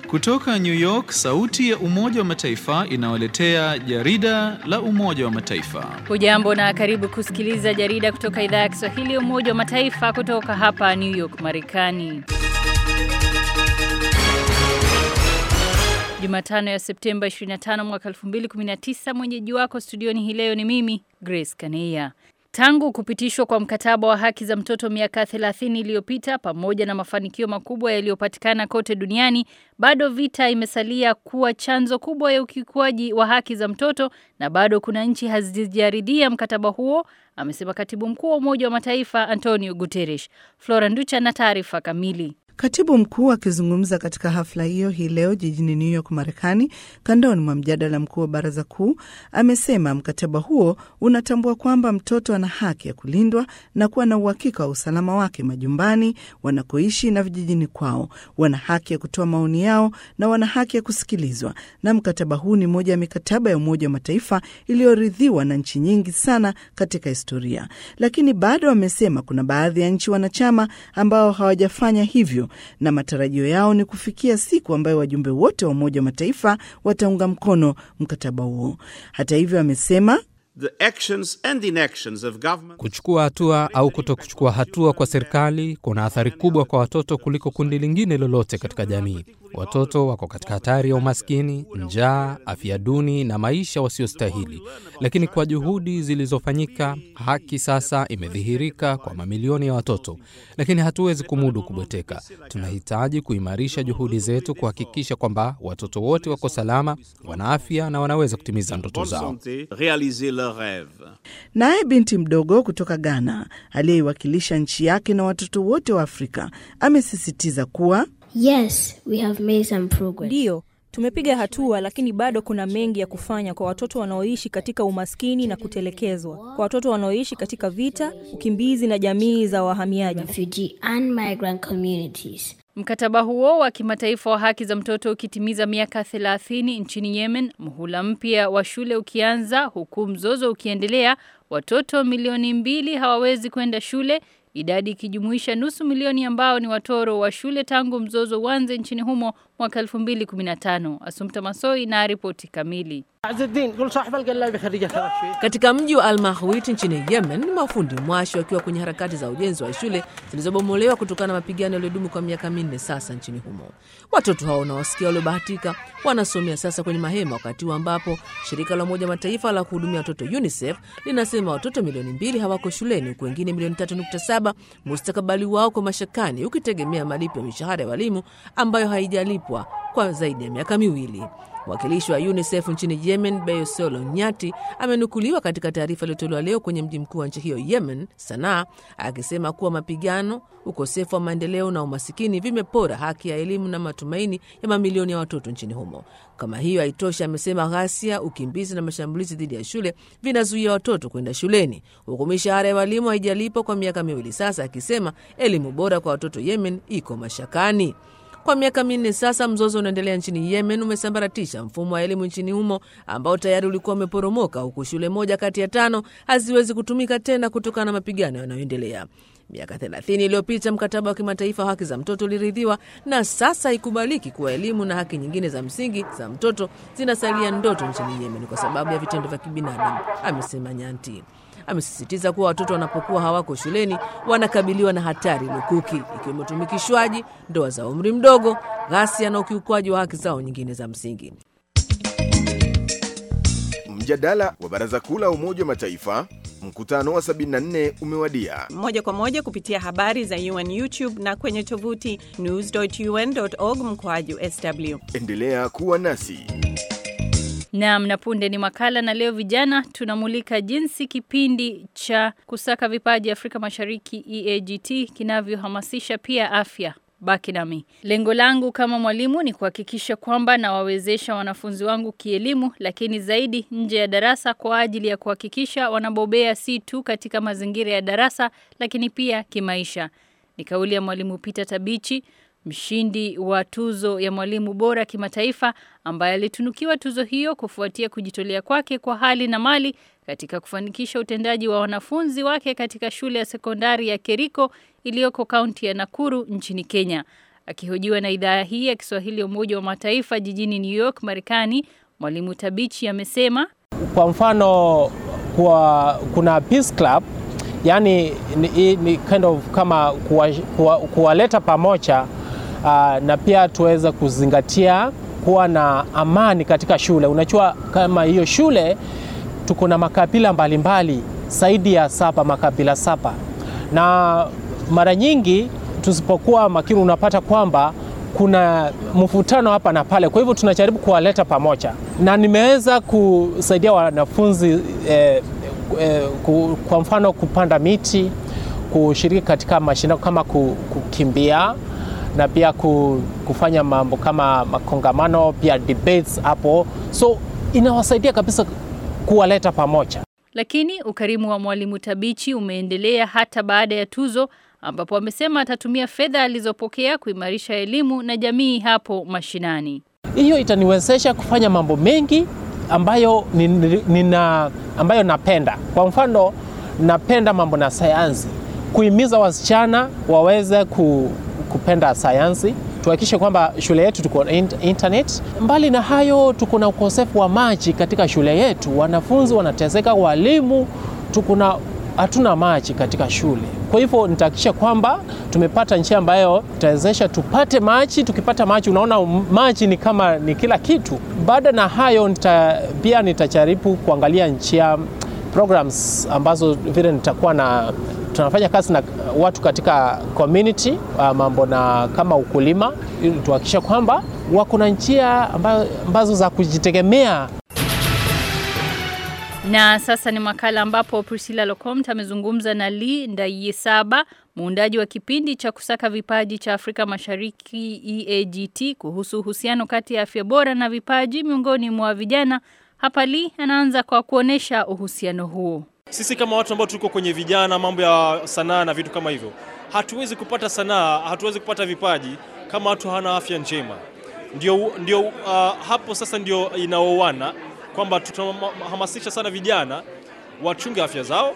Kutoka New York, sauti ya Umoja wa Mataifa inawaletea jarida la Umoja wa Mataifa. Hujambo na karibu kusikiliza jarida kutoka idhaa ya Kiswahili ya Umoja wa Mataifa kutoka hapa New York, Marekani. Jumatano ya Septemba 25 mwaka 2019, mwenyeji wako studioni hii leo ni mimi Grace Kaneya. Tangu kupitishwa kwa mkataba wa haki za mtoto miaka 30 iliyopita, pamoja na mafanikio makubwa yaliyopatikana kote duniani, bado vita imesalia kuwa chanzo kubwa ya ukiukwaji wa haki za mtoto na bado kuna nchi hazijaridhia mkataba huo, amesema katibu mkuu wa Umoja wa Mataifa Antonio Guterres. Flora Nducha na taarifa kamili. Katibu mkuu akizungumza katika hafla hiyo hii leo jijini New York, Marekani, kandoni mwa mjadala mkuu wa baraza kuu, amesema mkataba huo unatambua kwamba mtoto ana haki ya kulindwa na kuwa na uhakika wa usalama wake majumbani, wanakoishi na vijijini kwao. Wana haki ya kutoa maoni yao na wana haki ya kusikilizwa, na mkataba huu ni moja ya mikataba ya Umoja wa Mataifa iliyoridhiwa na nchi nyingi sana katika historia. Lakini bado amesema kuna baadhi ya nchi wanachama ambao hawajafanya hivyo na matarajio yao ni kufikia siku ambayo wajumbe wote wa Umoja wa Mataifa wataunga mkono mkataba huo. Hata hivyo, amesema kuchukua hatua au kuto kuchukua hatua kwa serikali kuna athari kubwa kwa watoto kuliko kundi lingine lolote katika jamii. Watoto wako katika hatari ya umaskini, njaa, afya duni na maisha wasiostahili. Lakini kwa juhudi zilizofanyika, haki sasa imedhihirika kwa mamilioni ya watoto, lakini hatuwezi kumudu kubweteka. Tunahitaji kuimarisha juhudi zetu kuhakikisha kwamba watoto wote wako salama, wana afya na wanaweza kutimiza ndoto zao. Naye binti mdogo kutoka Ghana aliyeiwakilisha nchi yake na watoto wote wa Afrika amesisitiza kuwa Yes, we have made some progress. Ndiyo, tumepiga hatua, lakini bado kuna mengi ya kufanya kwa watoto wanaoishi katika umaskini na kutelekezwa, kwa watoto wanaoishi katika vita, ukimbizi na jamii za wahamiaji. Refugee and migrant communities. Mkataba huo wa kimataifa wa haki za mtoto ukitimiza miaka 30 nchini Yemen, muhula mpya wa shule ukianza, huku mzozo ukiendelea, watoto milioni mbili hawawezi kwenda shule, idadi ikijumuisha nusu milioni ambao ni watoro wa shule tangu mzozo uanze nchini humo mwaka 2015. Asumta Masoi na ripoti kamili. Katika mji wa Al-Mahwit nchini Yemen, mafundi mwashi wakiwa kwenye harakati za ujenzi wa shule zilizobomolewa kutokana na mapigano yaliyodumu kwa miaka minne sasa nchini humo. Watoto hao unawasikia waliobahatika wanasomea sasa kwenye mahema, wakati huu ambapo shirika la Umoja Mataifa la kuhudumia watoto UNICEF linasema watoto milioni mbili hawako shuleni, huku wengine milioni 3.7 mustakabali wao kwa mashakani, ukitegemea malipo ya mishahara ya walimu ambayo haijalipwa kwa zaidi ya miaka miwili. Mwakilishi wa UNICEF nchini Yemen, Beyosolo Nyati, amenukuliwa katika taarifa iliyotolewa leo kwenye mji mkuu wa nchi hiyo Yemen, Sanaa, akisema kuwa mapigano, ukosefu wa maendeleo na umasikini vimepora haki ya elimu na matumaini ya mamilioni ya watoto nchini humo. Kama hiyo haitoshi, amesema ghasia, ukimbizi na mashambulizi dhidi ya shule vinazuia watoto kwenda shuleni, huku mishahara ya walimu haijalipwa kwa miaka miwili sasa, akisema elimu bora kwa watoto Yemen iko mashakani. Kwa miaka minne sasa, mzozo unaendelea nchini Yemen umesambaratisha mfumo wa elimu nchini humo ambao tayari ulikuwa umeporomoka, huku shule moja kati ya tano haziwezi kutumika tena kutokana na mapigano yanayoendelea. Miaka 30 iliyopita mkataba wa kimataifa wa haki za mtoto uliridhiwa, na sasa haikubaliki kuwa elimu na haki nyingine za msingi za mtoto zinasalia ndoto nchini Yemen kwa sababu ya vitendo vya kibinadamu, amesema Nyanti. Amesisitiza kuwa watoto wanapokuwa hawako shuleni wanakabiliwa na hatari lukuki, ikiwemo utumikishwaji, ndoa za umri mdogo, ghasia na ukiukwaji wa haki zao nyingine za msingi. Mjadala wa Baraza Kuu la Umoja wa Mataifa, mkutano wa 74 umewadia. moja kwa moja kupitia habari za UN YouTube na kwenye tovuti news.un.org mkoaju sw. Endelea kuwa nasi. Naam, na punde ni makala na leo vijana tunamulika jinsi kipindi cha kusaka vipaji Afrika Mashariki EAGT kinavyohamasisha pia afya. Baki nami. Lengo langu kama mwalimu ni kuhakikisha kwamba nawawezesha wanafunzi wangu kielimu, lakini zaidi nje ya darasa kwa ajili ya kuhakikisha wanabobea si tu katika mazingira ya darasa, lakini pia kimaisha. Ni kauli ya mwalimu Peter Tabichi, mshindi wa tuzo ya mwalimu bora kimataifa ambaye alitunukiwa tuzo hiyo kufuatia kujitolea kwake kwa hali na mali katika kufanikisha utendaji wa wanafunzi wake katika shule ya sekondari ya Keriko iliyoko kaunti ya Nakuru nchini Kenya. Akihojiwa na idhaa hii ya Kiswahili ya Umoja wa Mataifa jijini New York, Marekani, Mwalimu Tabichi amesema kwa mfano kwa, kuna Peace Club yani ni, ni kind of kama kuwaleta kuwa, kuwa pamoja uh, na pia tuweze kuzingatia kuwa na amani katika shule. Unajua kama hiyo shule tuko na makabila mbalimbali zaidi ya saba, makabila saba, na mara nyingi tusipokuwa makini unapata kwamba kuna mvutano hapa na pale. Kwa hivyo tunajaribu kuwaleta pamoja, na nimeweza kusaidia wanafunzi eh, eh, ku, kwa mfano kupanda miti, kushiriki katika mashindano kama kukimbia na pia kufanya mambo kama makongamano, pia debates hapo, so inawasaidia kabisa kuwaleta pamoja. Lakini ukarimu wa Mwalimu Tabichi umeendelea hata baada ya tuzo ambapo amesema atatumia fedha alizopokea kuimarisha elimu na jamii hapo mashinani. Hiyo itaniwezesha kufanya mambo mengi ambayo nina, ambayo napenda. Kwa mfano, napenda mambo na sayansi, kuhimiza wasichana waweze ku, kupenda sayansi, tuhakikishe kwamba shule yetu tuko na internet. Mbali na hayo, tuko na ukosefu wa maji katika shule yetu, wanafunzi wanateseka, walimu tuko na hatuna maji katika shule. Kwa hivyo nitahakikisha kwamba tumepata njia ambayo itawezesha tupate maji. Tukipata maji, unaona maji ni kama ni kila kitu. Baada na hayo nita, pia nitajaribu kuangalia njia programs ambazo vile nitakuwa na tunafanya kazi na watu katika community uh, mambo na kama ukulima, ili tuhakikisha kwamba wako na njia ambazo za kujitegemea. Na sasa ni makala ambapo Priscilla Locomt amezungumza na Lee Ndayisaba, muundaji wa kipindi cha kusaka vipaji cha Afrika Mashariki EAGT kuhusu uhusiano kati ya afya bora na vipaji miongoni mwa vijana. Hapa Lee anaanza kwa kuonesha uhusiano huo. Sisi kama watu ambao tuko kwenye vijana, mambo ya sanaa na vitu kama hivyo, hatuwezi kupata sanaa, hatuwezi kupata vipaji kama watu hawana afya njema. Ndio, ndio uh, hapo sasa ndio inaoana kwamba tunahamasisha sana vijana wachunge afya zao,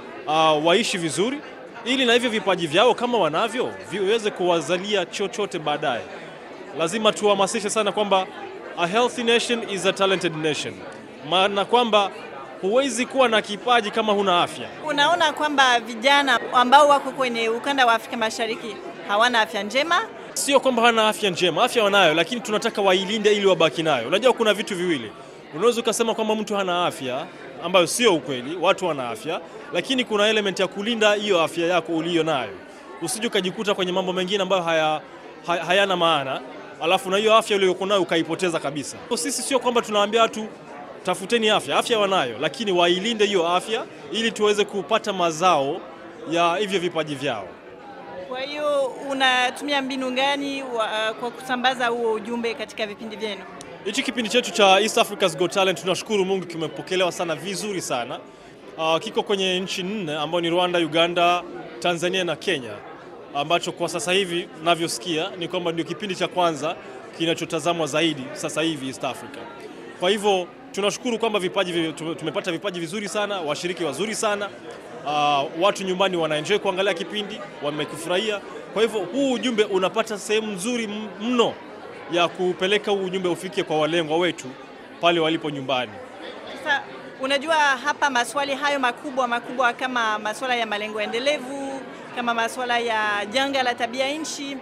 uh, waishi vizuri, ili na hivyo vipaji vyao kama wanavyo viweze kuwazalia chochote baadaye. Lazima tuhamasishe sana kwamba a healthy nation is a talented nation, maana kwamba huwezi kuwa na kipaji kama huna afya. Unaona kwamba vijana ambao wako kwenye ukanda wa Afrika Mashariki hawana afya njema. Sio kwamba hawana afya njema, afya wanayo, lakini tunataka wailinde ili wabaki nayo. Unajua kuna vitu viwili Unaweza ukasema kwamba mtu hana afya, ambayo sio ukweli. Watu wana afya, lakini kuna element ya kulinda hiyo afya yako uliyo nayo, usije ukajikuta kwenye mambo mengine ambayo haya, haya, hayana maana, alafu na hiyo afya uliyokuwa nayo ukaipoteza kabisa. Sisi sio kwamba tunawaambia watu tafuteni afya, afya wanayo, lakini wailinde hiyo afya ili tuweze kupata mazao ya hivyo vipaji vyao. Kwa hiyo unatumia mbinu gani wa, kwa kusambaza huo ujumbe katika vipindi vyenu? Hichi kipindi chetu cha East Africa's Got Talent tunashukuru Mungu kimepokelewa sana vizuri sana. Uh, kiko kwenye nchi nne ambayo ni Rwanda, Uganda, Tanzania na Kenya, ambacho kwa sasa hivi navyosikia ni kwamba ndio kipindi cha kwanza kinachotazamwa zaidi sasa hivi East Africa. Kwa hivyo tunashukuru kwamba vipaji tumepata vipaji vizuri sana, washiriki wazuri sana. Uh, watu nyumbani wanaenjoy kuangalia kipindi, wamekufurahia. Kwa hivyo huu ujumbe unapata sehemu nzuri mno ya kupeleka huu ujumbe ufike kwa walengwa wetu pale walipo nyumbani. Sasa unajua, hapa maswali hayo makubwa makubwa kama masuala ya malengo endelevu, kama masuala ya janga la tabia nchi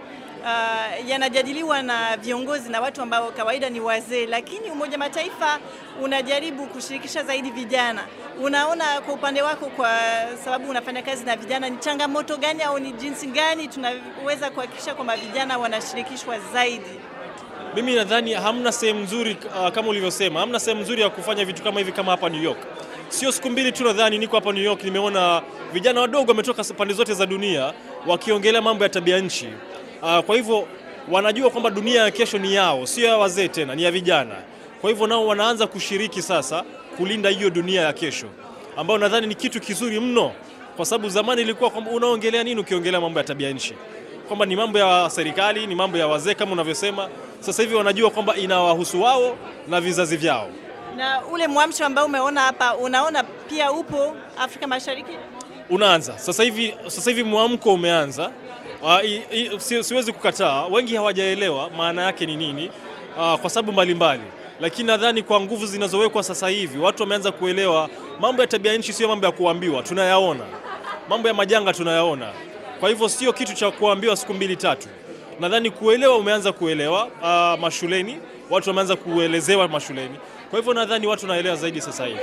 uh, yanajadiliwa na viongozi na watu ambao kawaida ni wazee, lakini Umoja Mataifa unajaribu kushirikisha zaidi vijana. Unaona kwa upande wako, kwa sababu unafanya kazi na vijana, ni changamoto gani au ni jinsi gani tunaweza kuhakikisha kwamba vijana wanashirikishwa zaidi? Mimi nadhani hamna sehemu nzuri uh, kama ulivyosema, hamna sehemu nzuri ya kufanya vitu kama hivi kama hapa New York. Sio siku mbili tu, nadhani niko hapa New York, nimeona vijana wadogo wametoka pande zote za dunia wakiongelea mambo ya tabia nchi. Uh, kwa hivyo wanajua kwamba dunia ya kesho ni yao, sio ya wazee tena, ni ya vijana. Kwa hivyo nao wanaanza kushiriki sasa kulinda hiyo dunia ya kesho, ambayo nadhani ni kitu kizuri mno, kwa sababu zamani ilikuwa kwamba unaongelea nini ukiongelea mambo ya tabia nchi, kwamba ni mambo ya serikali, ni mambo ya wazee kama unavyosema. Sasa hivi wanajua kwamba inawahusu wao na vizazi vyao. Na ule mwamsho ambao umeona hapa, unaona pia upo Afrika Mashariki? Unaanza sasa hivi, sasa hivi mwamko umeanza Uh, i, i, si, siwezi kukataa, wengi hawajaelewa maana yake ni nini uh, kwa sababu mbalimbali, lakini nadhani kwa nguvu zinazowekwa sasa hivi watu wameanza kuelewa mambo ya tabia nchi sio mambo ya kuambiwa, tunayaona. Mambo ya majanga tunayaona, kwa hivyo sio kitu cha kuambiwa siku mbili tatu. Nadhani kuelewa umeanza kuelewa uh, mashuleni, watu wameanza kuelezewa mashuleni, kwa hivyo nadhani watu wanaelewa zaidi sasa hivi.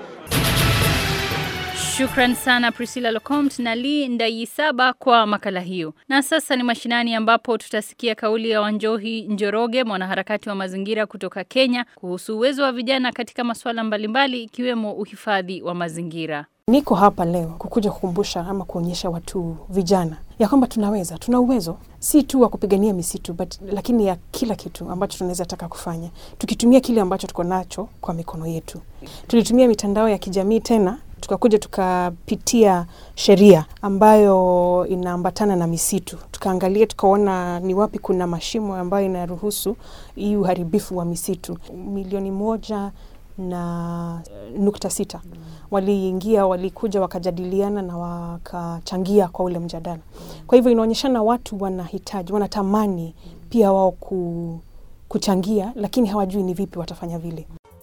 Shukran sana Priscilla Locomt na Lee Ndayisaba kwa makala hiyo. Na sasa ni mashinani ambapo tutasikia kauli ya Wanjohi Njoroge, mwanaharakati wa mazingira kutoka Kenya, kuhusu uwezo wa vijana katika masuala mbalimbali ikiwemo uhifadhi wa mazingira. Niko hapa leo kukuja kukumbusha ama kuonyesha watu vijana ya kwamba tunaweza, tuna uwezo si tu wa kupigania misitu but, lakini ya kila kitu ambacho tunaweza taka kufanya tukitumia kile ambacho tuko nacho kwa mikono yetu. Tulitumia mitandao ya kijamii tena tukakuja tukapitia sheria ambayo inaambatana na misitu, tukaangalia tukaona ni wapi kuna mashimo ambayo inaruhusu hii uharibifu wa misitu. Milioni moja na nukta sita waliingia, walikuja wakajadiliana na wakachangia kwa ule mjadala. Kwa hivyo inaonyeshana watu wanahitaji, wanatamani pia wao ku, kuchangia, lakini hawajui ni vipi watafanya vile.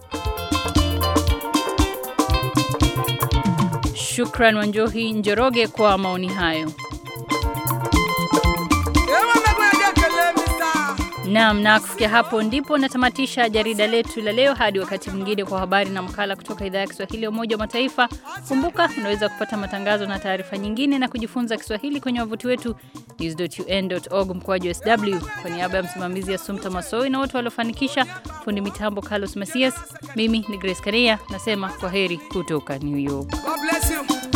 Shukran Wanjohi Njoroge kwa maoni hayo. Naam, na kufikia hapo ndipo natamatisha jarida letu la leo. Hadi wakati mwingine kwa habari na makala kutoka idhaa ya Kiswahili ya Umoja wa Mataifa. Kumbuka unaweza kupata matangazo na taarifa nyingine na kujifunza Kiswahili kwenye wavuti wetu news.un.org mkoaji sw. Kwa niaba ya msimamizi ya Sumta Masoi na wote waliofanikisha, fundi mitambo Carlos Masias, mimi ni Grace Karea nasema kwa heri kutoka New York. God bless you.